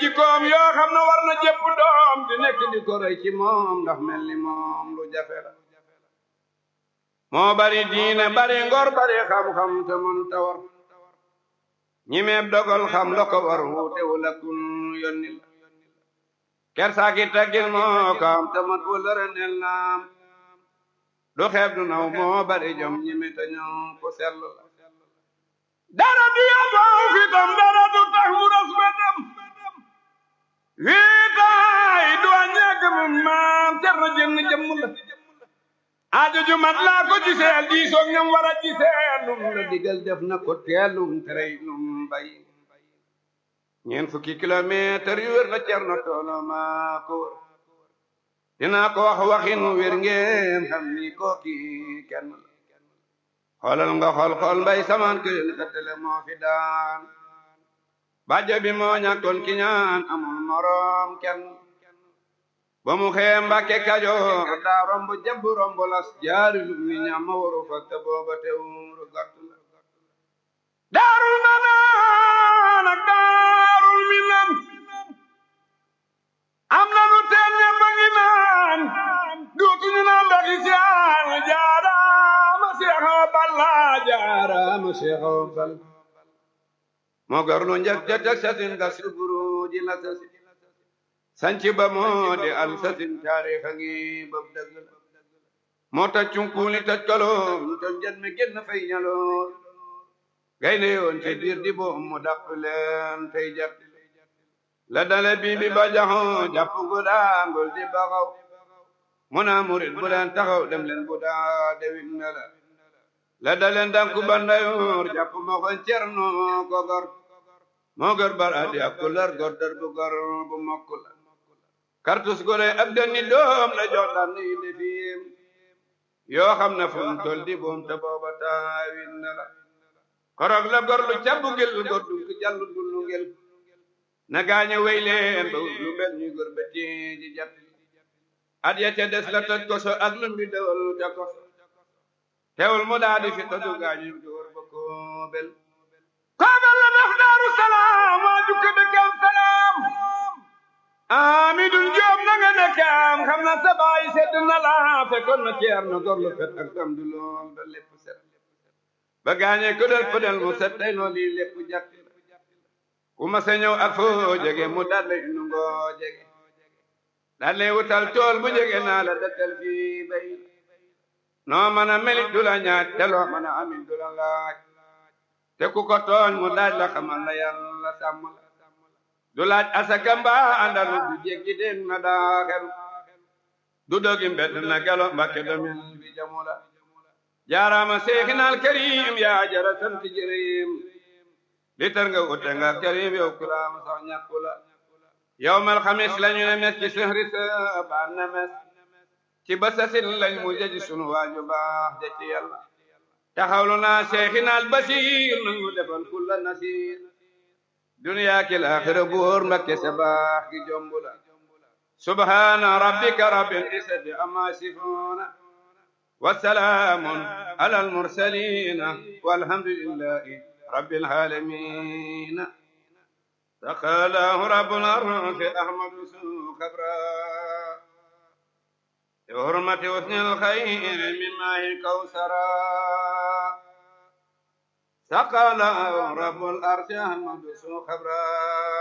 jikkoom yoo xam ne war na jëpp doom di nekk di ko roy ci moom ndax mel ni moom lu jafe la moo bari diine bari ngor bari xam-xam te mënu ta war ñi meeb dogal xam la ko war wuute wu la kun yonni la kersaaki taggil moo kaam te mat wu lëre nel naam du xeeb du naw moo bari jom ñi me te ñoo ko sell la dara du yaboo fitam dara du tax mu ras bëtam wiitaay du a ñàkk mu maam cer na jënn jëmm la aajo ju mat laa ko giseel diisoog ñam war a giseel lum la digal def na ko teelum terey lum bay ñeent fukki kilomètre yu wér la cer na toolo maa ko wër dinaa ko wax waxin wér ngeen xam ni kooki kenn la xoolal nga xool xool mbay samaan kërin xettale moo fi daan bàjjo bi moo ñàkkoon ki ñaan amul moroom kenn ba mu xee mbàkke kajoor daa romb jabb romb las jaari lu mi ñam ma waru fa te booba teewuru gàtt la daarul manaan ak daarul minan am na nu teen ñe ba ngi naan duutuñu naan ndoxi siyaan jaaraama seexaw balla jaaraama seexaw bal moo garlu njëkk jëjëk sasin ga suburu ji la sasi sanci ba moo di al sasin taarixa ngi bab dëgg la moo taj cunkuuli taj kaloom ton jet mi génn fay ñaloor gaynde yoon ci biir di boom mu dàq leen tey jàpp la dale bii bi ba jaxoo jàpp gu daangul di baxaw mu naa murit bu leen taxaw dem leen bu daa dewit na la la daleen danku bandayoor jàpp ma ko cerno ko gor moo gor baradi ak kular gor dar bu gor bu mokk la kartus gore ak dani doom la jox daan yi defiim yoo xam ne fu mu tol di boom te booba taawin na la korog la gor lu cabbu gel gor du jallu dullu ngel na gaañe wey leen ba lu mel ñuy gor ba ji jat at ya ca des la toj ko so ak lu mbi dewal ca ko teewul mu daa di fi toju gaañu door ba koobel koobel la def daaru salaam waa jukka dëkkam salaam amidul joob na nga dëkkam xam na sa baay sedd na la fekkoon na ceer na gor lu fet ak tam du lool ba lépp set ba gaañe ko del pëdel mu set day noo lii lépp jàkk ku ma sa ñëw ak foo jege mu daal lay nu ngoo jege daal lay wutal tool bu jege naa la dëkkal fii bay noo mën a melit du la ñaaj te loo mën a amit du la laaj te ku ko tooñ mu daaj la xamal la yàlla sàmm la du laaj asaka mbaa àndalu du jéggi den na daaxel du dogi mbedd na gelo mbakke domin bi jamu la jaaraama seexinal karim yaa jara sant jërim li tar nga ute nga karim yow kulaama sax ñàkku la yow mal xamis lañu ne mes ci sehri sa baan na mes ci basasin lañ mu jaji sunu waaju baax ja ci yàlla taxawlu naa seexinaal basiir nangu defal kulla nasiir duniyaa ki laaxira buur mbakke sa baax gi jombu la subhaana rabbika rabbil izzati amma yasifuuna wa salaamun alal mursaliina walhamdulillahi rabbil aalamiina taqalaahu rabbul arsi ahmadu su kabra بحرمة حسن الخير من ماء كوثرا سقى له رب الأرش أحمد سو خبرا